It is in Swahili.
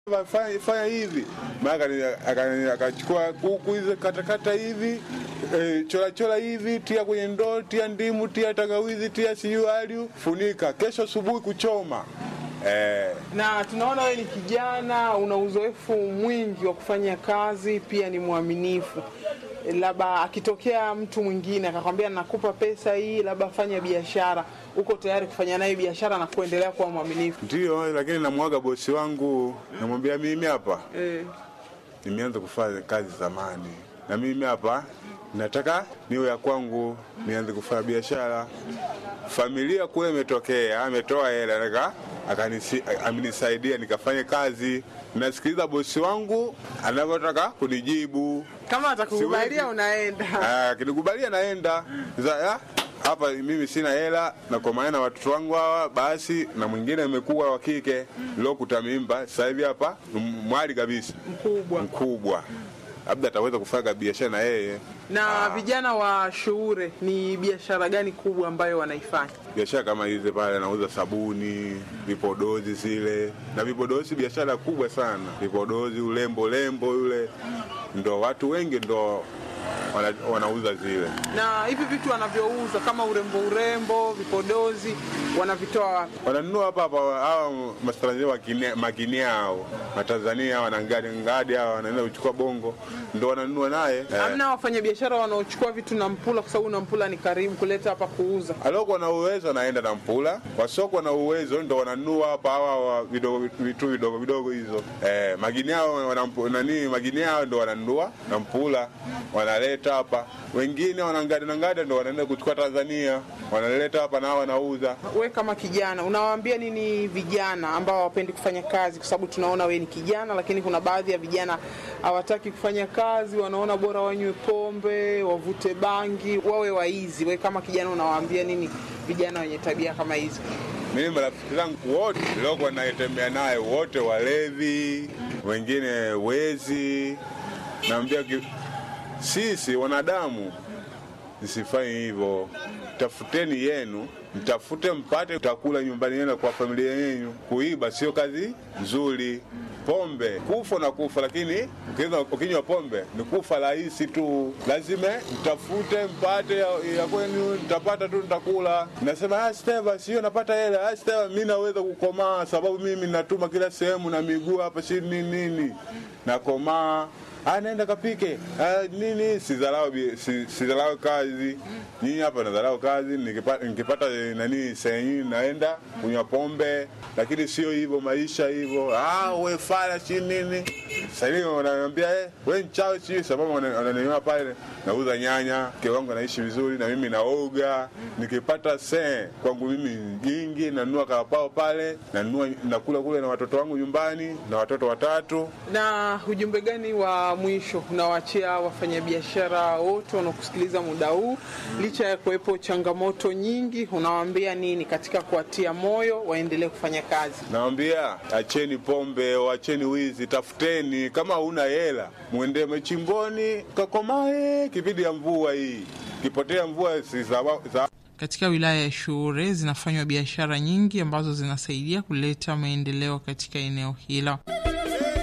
fanya, fanya hivi maana akachukua kuku hizi katakata hivi e, chora chora hivi, tia kwenye ndoo, tia ndimu, tia tangawizi, tia siyu aliu, funika, kesho asubuhi kuchoma. Eh, Na tunaona wewe ni kijana, una uzoefu mwingi wa kufanya kazi, pia ni mwaminifu. Labda akitokea mtu mwingine akakwambia nakupa pesa hii, labda fanya biashara, uko tayari kufanya naye biashara na kuendelea kuwa mwaminifu? ndio, lakini namwaga bosi wangu, namwambia mimi hapa Eh, nimeanza kufanya kazi zamani, na mimi hapa nataka niwe ya kwangu, nianze kufanya biashara. Familia kule imetokea, ametoa hela nataka akanisi- amenisaidia nikafanye kazi. Nasikiliza bosi wangu anavyotaka kunijibu. kama atakukubalia Siwezi. unaenda. Ah, Akinikubalia naenda Sasa, ya, hapa mimi sina hela nakomana na watoto wangu hawa, basi na mwingine amekuwa wa kike lokuta mimba, sasa hivi hapa ni mwali kabisa Mkubwa. mkubwa, labda ataweza kufanya biashara na yeye. Na vijana wa Shuure, ni biashara gani kubwa ambayo wanaifanya? Biashara kama hizi pale, anauza sabuni, vipodozi zile na vipodozi, biashara kubwa sana. Vipodozi, ulembo lembo yule, ndo watu wengi ndo wana, wanauza zile. Na hivi vitu wanavyouza kama urembo, urembo, vipodozi, wanavitoa wapi? wananunua hapa hapa hawa matanzania makinia hao matanzania wanangadi ngadi hao wanaenda kuchukua bongo ndo wananunua naye eh. Hamna wafanyabiashara wanaochukua vitu na Mpula, kwa sababu na Mpula ni karibu kuleta hapa kuuza. aliokuwa na uwezo wanaenda na mpula wasoko na uwezo ndo wananunua hapa hawa wa vidogo vitu vidogo vidogo hizo eh, magini hao wanampu- nani magini hao ndo wananunua na mpula wanaleta hapa wengine wanangadi na ngadi ndo wanaenda kuchukua Tanzania wanaleta hapa na wanauza We kama kijana unawaambia nini vijana ambao hawapendi kufanya kazi? Kwa sababu tunaona we ni kijana, lakini kuna baadhi ya vijana hawataki kufanya kazi, wanaona bora wanywe pombe, wavute bangi, wawe waizi. We kama kijana unawaambia nini vijana wenye tabia kama hizo? Mimi marafiki zangu wote niliokuwa naitembea naye wote walevi, wengine wezi. Naambia ki- sisi wanadamu msifanye hivyo, tafuteni yenu, mtafute mpate, utakula nyumbani yenu kwa familia yenu. Kuiba sio kazi nzuri. Pombe kufa na kufa, lakini ukinywa- ukinywa pombe ni kufa rahisi tu. Lazima mtafute mpate ya, ya kwenu, mtapata tu, nitakula. Nasema ah, Steva, sio napata hela. Ah, Steva, mimi naweza kukomaa sababu mimi natuma kila sehemu na miguu hapa, si nini nini, nakomaa Ah, naenda kapike ah, nini sidharau bi- si- sidharau kazi nyinyi hapa nadharau kazi nikipata, nikipata eh, nani sehemu naenda kunywa pombe lakini sio hivyo maisha hivyo ah, we fala si nini sahii wananiambia eh, we mchawi si sababu wana- wananiona pale nauza nyanya mke wangu anaishi vizuri na mimi naoga nikipata see kwangu mimi jingi nanunua karapao pale nanunua nakula kule na watoto wangu nyumbani na watoto watatu Na ujumbe gani wa mwisho unawaachia wafanyabiashara wote wanaokusikiliza muda huu, licha ya kuwepo changamoto nyingi, unawaambia nini katika kuwatia moyo waendelee kufanya kazi? Nawambia acheni pombe, acheni wizi, tafuteni. Kama huna hela, mwende machimboni kakomae. Kipindi ya mvua hii, kipotea mvua si sawa- sawa Katika wilaya ya Shuure zinafanywa biashara nyingi ambazo zinasaidia kuleta maendeleo katika eneo hilo.